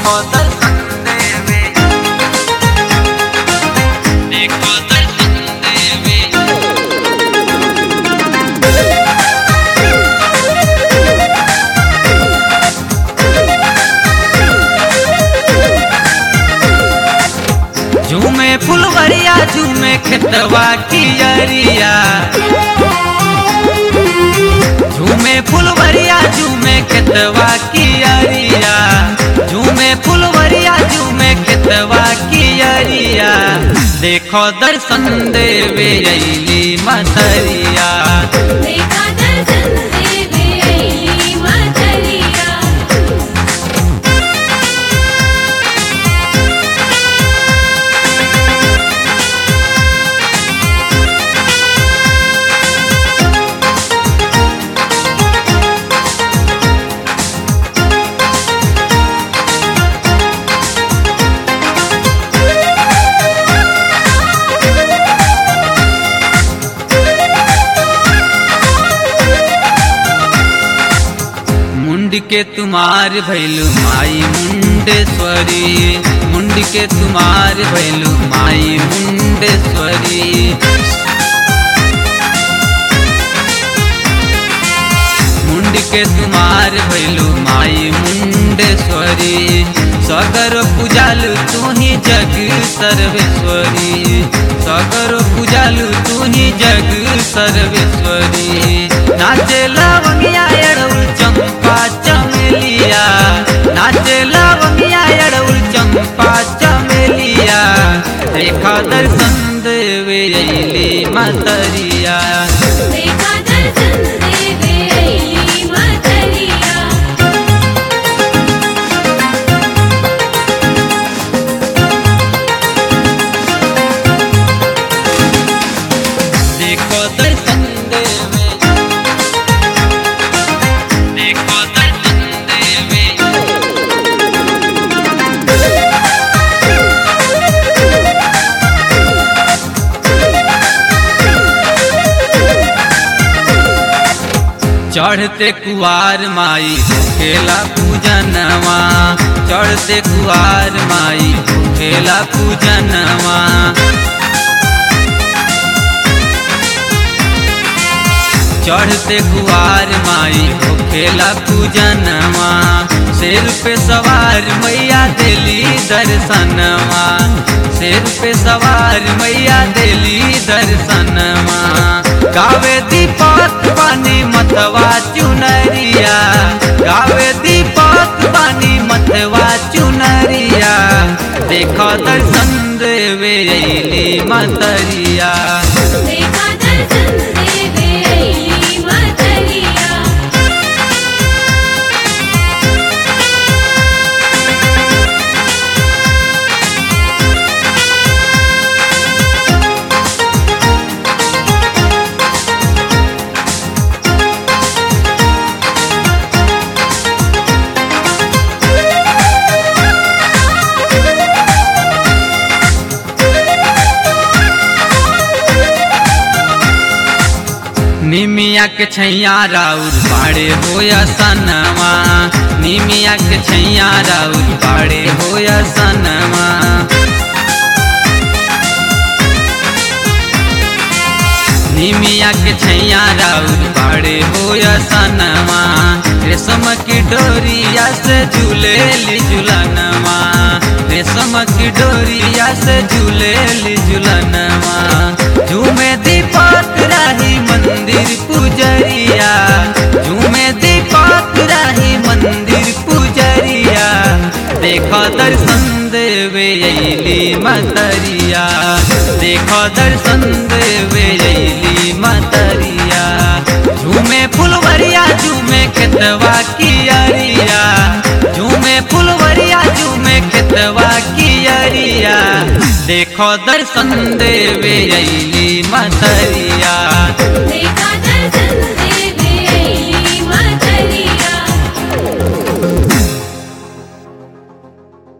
देखो दर्शन देवे देखो दर्शन देवे झूमे फुलवरिया झूमे खेतवा की अरिया झूमे फुलवरिया झूमे खेतवा की अरिया झूमे फुलवरिया झूमे खेतवा की अरिया देखो दर्शन देवे अली मतरिया देखा दर्शन देवे अइली मतरिया मुंड के तुम्हार भैलू माई मुंडेश्वरी मुंड के तुम्हार भैलू माई मुंडेश्वरी मुंड के तुम्हार भैलू माई मुंडेश्वरी सगर पूजालू तू ही जग सर्वेश्वरी सगर पूजालू तू ही जग सर्वेश्वरी नाचे लवंगिया एड़उल चंपा चमेलिया नाचे लवंगिया एड़उल चंपा चमेलिया देखा दर्शन देवे अली मतरिया देखा दर्शन देवे अइली मतरिया देखो दर्शन देवे देखो दर्शन देवे चढ़ते कुआर माई खेला पूजनवा चढ़ते कुआर माई खेला पूजनवा चढ़ते कुआर माई हो खेला पूजनवा शेर पे सवार मैया दिली दर्शनवा शेर पे सवार मैया दिली दर्शनवा गावे दीपक पानी मतवा चुनरिया गावे दीपक पानी मतवा चुनरिया देखो दर्शन देवे अली मतरिया देखा दर्शन देवे अइली मतरिया निमिया के छैया राउर बाड़े होया सनवा निमिया के छैया राउर बाड़े होया सनवा निमिया के छैया राउर बाड़े होया सनवा रेशम की डोरिया से झूले ली झुलनवा रेशम की डोरिया से झूले ली झुलनवा झूमे दीपक राही मंदिर पुजरिया झूमे दीपक राही मंदिर पुजरिया देखो दर्शन देवे अली मतरिया देखो दर्शन देवे अली मतरिया झूमे फुलवरिया झूमे खेतवा की अरिया झूमे फुलवरिया झूमे खेतवा की अरिया देखो दर्शन देवे अली मतरिया देखा